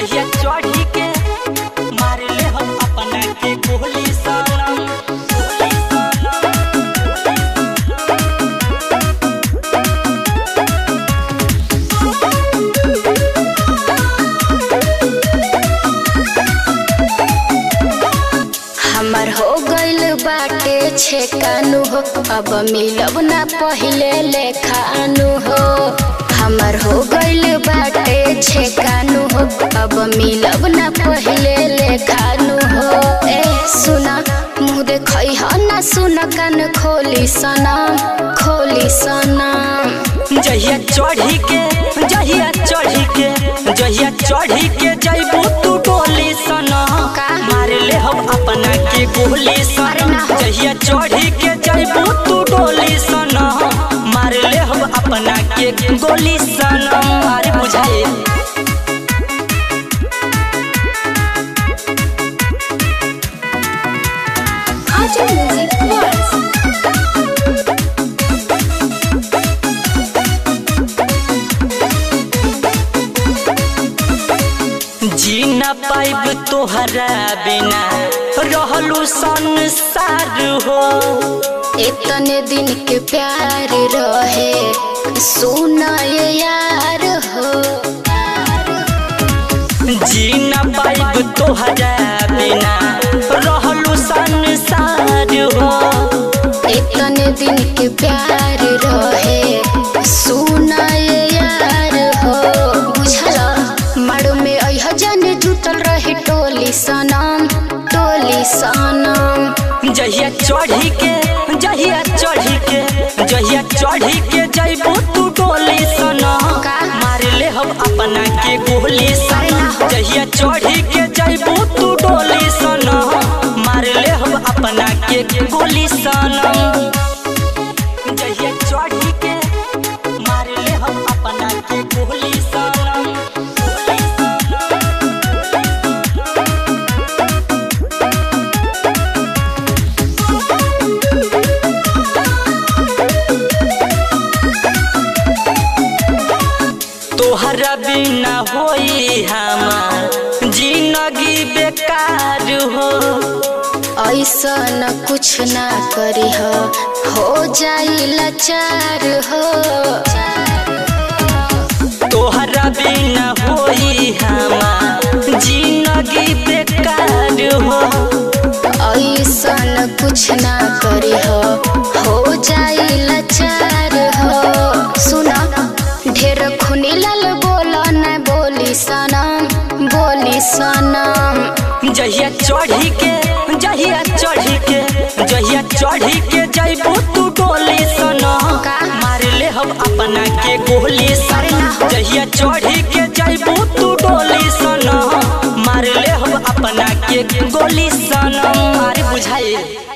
जहिया चढ़ी के मार ले हम अपना के गोली सनम गोली सनम हमर हो गइल बाटे छेकानु हो अब मिलब ना पहिले लेखानु हो हमर हो गइल बाटे छेकानु हो अब मिलब ना पहिले लेखानु हो ए सुना मुँह देखै ह ना सुन कान खोली सनम खोली सनम जहिया चढ़ी के जहिया चढ़ी के जहिया चढ़ी के जइबू तू डोली सना का? मार ले हम अपना के गोली अरे सना ना हो। जहिया चढ़ी के जइबू तू डोली सना मार ले हम अपना के गोली सना अरे बुझाए आजा म्यूजिक वर्स जी न पाइब तोहरा बिना रहलू संसार हो इतने दिन के प्यार रहे सुना ये यार हो जी न पाइब तोहरा बिना रहलू संसार हो इतने दिन के प्यार रहे सुना ये यार हो बुझल मारो में अह जन जुटल रहे टोली सनम टोली सनम जहिया चढ़ी के जहिया चढ़ी के जहिया चढ़ी के जइबू तू डोली सना का? मार ले हम अपना के गोली अरे सना ना हो। जहिया चढ़ी के जइबू तू डोली सना मार ले हम अपना के गोली सना जहिया चढ़ी के मार ले हम अपना के गोली सना गोली सना तोहरा बिना होई हमार जिंदगी बेकार हो ऐसा न कुछ ना करी हो हो जाई लाचार हो तोहरा बिना होई हमार जिंदगी बेकार हो ऐसा न कुछ ना करी हो हो जाई लाचार हो सुना ढेर खुनी लाल बोला न बोली सनम बोली सनम जहिया चढ़ी के जहिया चढ़ी के जहिया चढ़ी के जइबू तू डोली सना का? मार ले हम अपना के गोली अरे सना ना हो। जहिया चढ़ी के जइबू तू डोली सना मार ले हम अपना के गोली सना अरे बुझाए